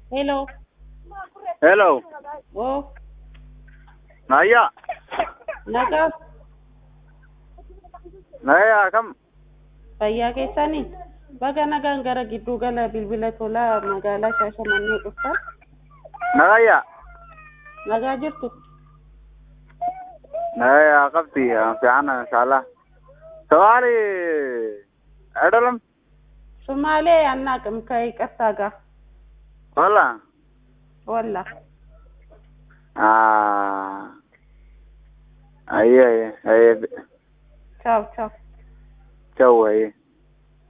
Hello. Hello. Oh, Naya. nagaa Naya kam. fayyaa keessanii baga nagaan gara gidduu gala bilbila tolaa magaalaa Shaashamannee dhuftan Naya. nagaa jirtu Naya qabti fiican inshallah. Sawali Adalam. Sumaalee አናውቅም ከይቅርታ ጋር Wala. ወላ Ah. Aye aye aye. ቻው ቻው Ciao aye.